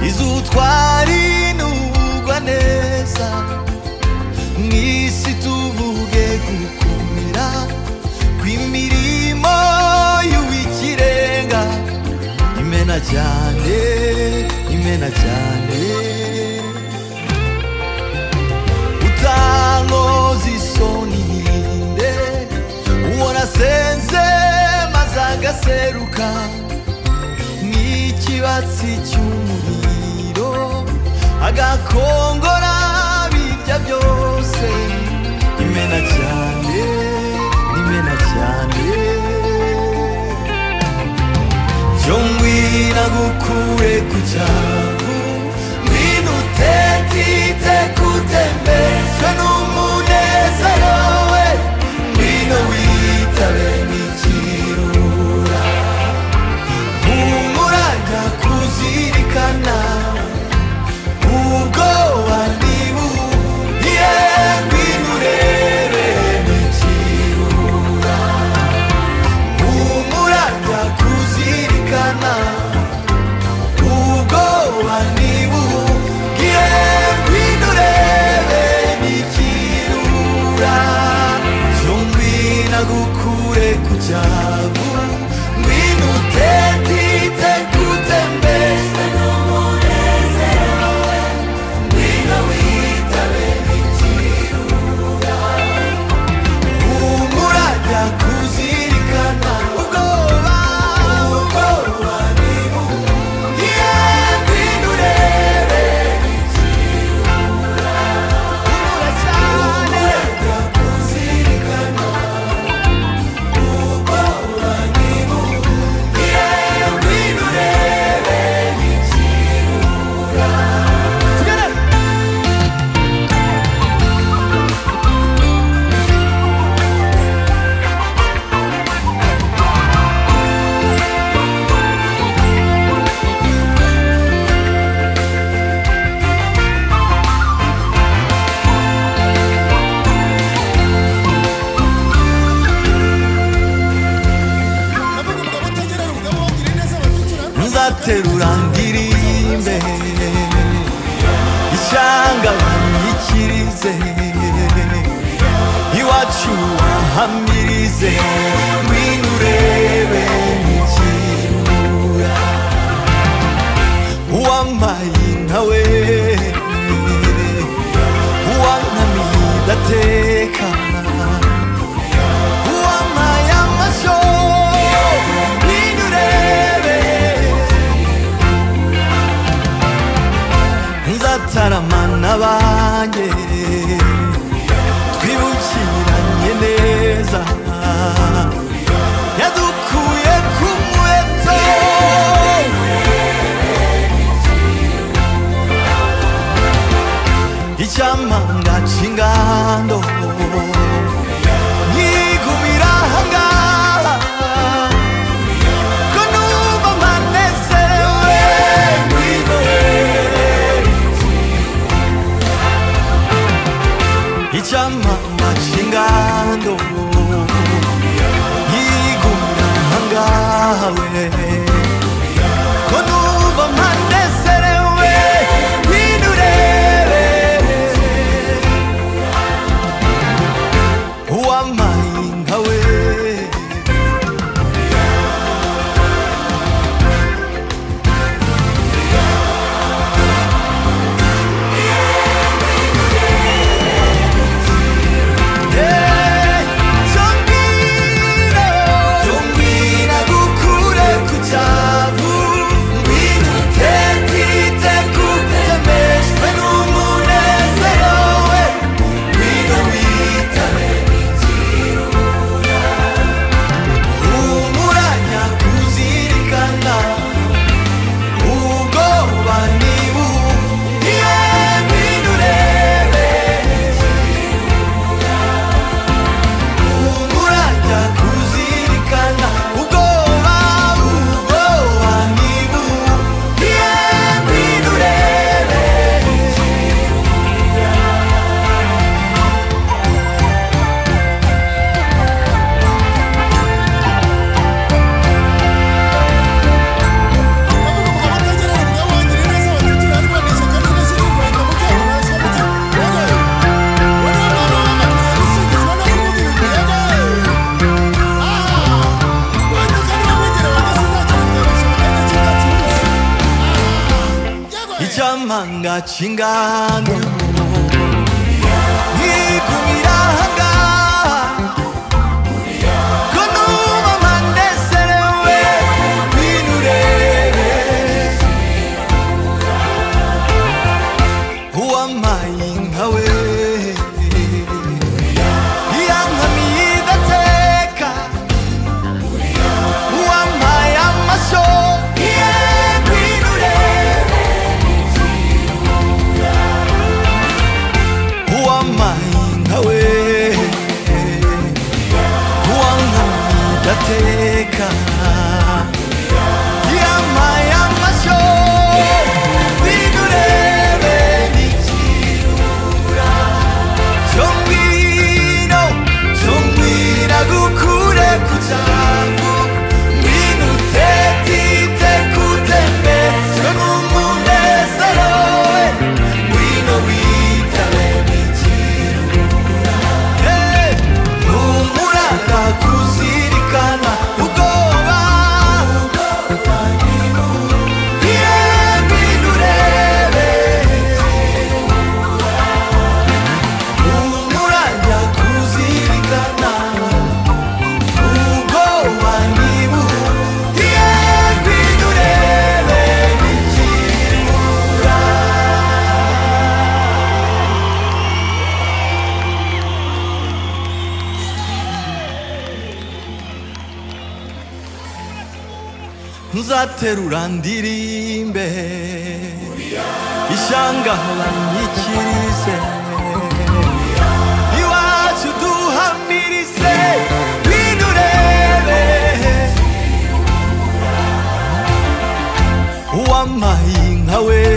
izutwara inugwa neza mu isi tuvuge gukumira kw'imirimo y'uw'ikirenga imena cyane imena cyane utankoza isoni irinde uwo nasenze maze agaseruka n'ikibatsi cy'umuriro agakongora birya byose imena cyane imena cyane cyo ngwina gukure ku cyavu ngwina utetite kutembezwa n'umunezero we ngwina witabe n'ikirura humura ndakuzirikana ubwoba ntibuhiye ngwino urebe n'ikirura humura ndakuzirikana ubwoba ntibuhiye ngwino urebe n'ikirura cyo ngwina gukure ku cyavu ngwino utetite kutembeza n'umunezero we ngwino witabe n'ikirura humura ndakuzirikana ubwoba ubwoba ntibuhiye ngwino urebe n'ikirura humura cyane ndakuzirikana nzaterura ndirimbe ishyanga banyikirize iwacu wahamirize ngwino urebe n'ikirura uwampaye nawe uwankamiye ndatekana uwampaye amasho ngwino urebe nzataramana banjye twibukiranye neza yadukuye ku muheto icyamanga cy'ingando nkigumira ahangaha ko numva mpanezewe ngwino urebe 진짜 망가진 간도 네 꿈이라 한가 그 누구만 내 사랑 왜네 노래 Who am I in a way 이양함이다 테까 Who am I am I so yeah 네 노래 보안만인 하웨 보안합니다 테카 야마야마쇼 니그레베 니치우라 정민호 정민하고 그래 구자구 미누테 티테 쿠테메 전문문에 사로에 위노 위타레 미치우라 Hey, 눈물아라 구시리까나 우거와 비에 비누레베 눈물아라 구시리까나 우거와 니무 비에 비누레베 자테루란 디림베 이샹가란 이치리세 이와주두 한미리세 위누레베 오암마잉하웨